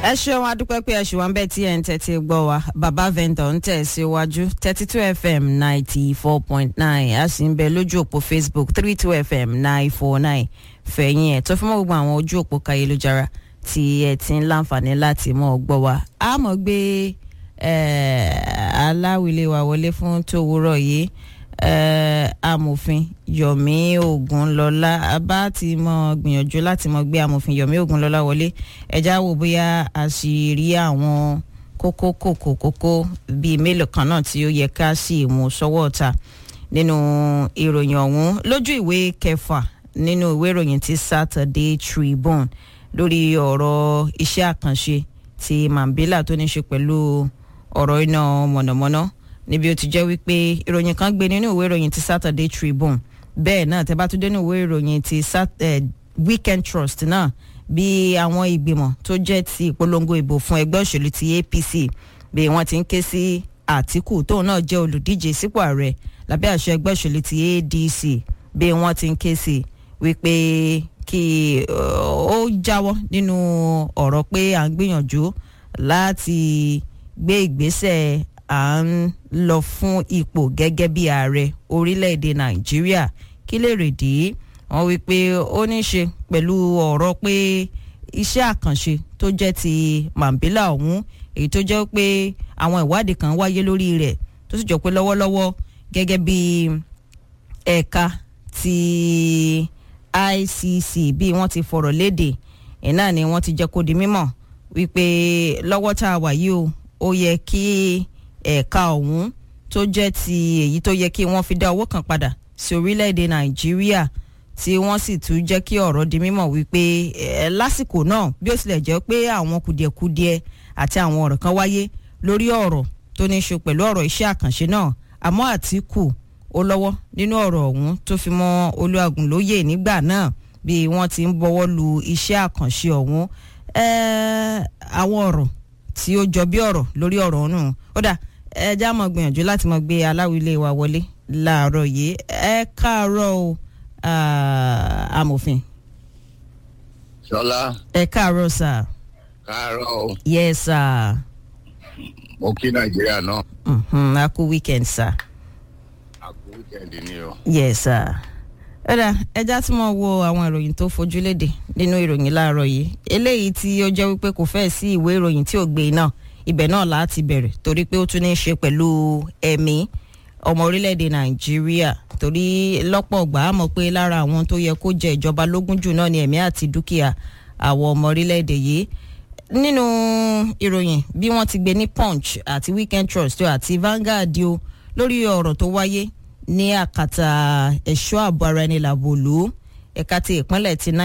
ẹ ṣeun adúpẹ́ pé ẹ ṣì wá ń bẹ̀ tí ẹ̀ ń tẹ́tí gbọ́ wa bàbá vendor ń tẹ̀ síwájú thirty two fm ninety four point nine a sì ń bẹ lójú òpó facebook three two fm nine four nine fẹ̀yìn ẹ̀ tó fi mọ́ gbogbo àwọn ojú òpó kayélujára tí ẹ ti ń láǹfààní láti mọ́ gbọ́ wa a mọ̀ gbé aláwìlé wa wọlé fún tòwúrọ̀ yìí amòfin yomi ogunlọlá bá ti mọ gbìyànjú láti mọ gbé amòfin yomi ogunlọlá wọlé ẹjá wo bóyá a sì rí àwọn kókó kòkó kókó bíi mélòó kan náà tí ó yẹ ká sì mú sọ́wọ́ ọ̀tá nínú ìròyìn ọ̀hún lójú ìwé kẹfà nínú ìwé ìròyìn ti saturday tribune lórí ọ̀rọ̀ iṣẹ́ àkànṣe ti mambila tó ní ṣe pẹ̀lú ọ̀rọ̀ iná mọ̀nàmọ́ná níbi ó ti jẹ́ wípé ìròyìn kan gbé nínú ìwé ìròyìn ti saturday tribune bẹ́ẹ̀ náà tẹ́ bá tún dé nínú ìwé ìròyìn ti weekend trust náà bí àwọn ìgbìmọ̀ tó jẹ́ ti ìpolongo ìbò fún ẹgbẹ́ òṣèlú ti apc bí wọ́n ti ń ké sí àtìkù tóun náà jẹ́ olùdíje sípò ààrẹ lábẹ́ àṣẹ ẹgbẹ́ òṣèlú ti adc bí wọ́n ti ń ké sí wípé kí ó jáwọ́ nínú ọ̀rọ̀ pé à ń gbìyànjú láti gbé ìgbésẹ̀ à ń lọ fún ipò gẹ́gẹ́ bí ààrẹ orílẹ̀-èdè nàìjíríà kí lè rèdí wọ́n wí pé ó ní í ṣe pẹ̀lú ọ̀rọ̀ pé iṣẹ́ àkànṣe tó jẹ́ ti mambila ọ̀hún èyí tó jẹ́ pé àwọn ìwádìí kan wáyé lórí rẹ̀ tó sì jọ pé lọ́wọ́lọ́wọ́ gẹ́gẹ́ bí ẹ̀ka ti icc bí wọ́n ti fọ̀rọ̀ léde ẹ̀ náà ni wọ́n ti jẹ́ kó di mímọ̀ wípé lọ́wọ́ tá a wà yìí o ó yẹ kí ẹ̀ka ọ̀hún tó jẹ́ ti èyí tó yẹ kí wọ́n fi dá owó kan padà sí orílẹ̀-èdè nàìjíríà tí wọ́n sì tún jẹ́ kí ọ̀rọ̀ di mímọ̀ wípé ẹ̀ lásìkò náà bí ó tilẹ̀ jẹ́ pé àwọn kùdìẹ̀kudiẹ àti àwọn ọ̀rọ̀ kan wáyé lórí ọ̀rọ̀ tó ní í ṣe pẹ̀lú ọ̀rọ̀ iṣẹ́ àkànṣe náà àmọ́ àtìkù ó lọ́wọ́ nínú ọ̀rọ̀ ọ̀hún tó fi mọ́ olúwàgùnlóyè nígbà náà bí wọ́n ti ń bọ́wọ́ lu iṣẹ́ àkànṣe ọ̀hún àwọn ọ̀rọ̀ tí ó jọ bí ọ̀rọ̀ lórí ọ̀rọ̀ ọ̀hún ó dà ẹ já mọ̀ gbìyànjú láti mọ̀ gbé aláwílé wa wọlé láàárọ̀ yìí ẹ káàárọ̀ o amòfin. sọlá. ẹ káàárọ̀ sà. káàárọ̀ o. yes sà. mo kí nàìjíríà náà. Mm-hmm. a kú weekend sà. a kú weekend ni o. yes sà. ẹ̀dà ẹja tí mo wo àwọn ìròyìn tó fojú léde nínú ìròyìn láàárọ̀ yìí eléyìí tí ó jẹ́ wípé kò fẹ́ sí ìwé ìròyìn tí ò gbé náà ibẹ̀ náà láti bẹ̀rẹ̀ torí pé ó tún ní í ṣe pẹ̀lú ẹ̀mí ọmọ orílẹ̀-èdè nàìjíríà torí lọ́pọ̀ ọgbà á mọ̀ pé lára àwọn tó yẹ kó jẹ ìjọba lógún jù náà ni ẹ̀mí àti dúkìá àwọn ọmọ orílẹ̀-èdè yìí nínú ìròyìn bí wọ́n ti gbé ní punch àti weekend trust àti Vanguard o lórí ọ̀rọ̀ tó wáyé ní àkàtà ẹ̀ṣọ́ ààbò ara ẹni làbòlú ẹ̀ka ti ìpínlẹ̀ ti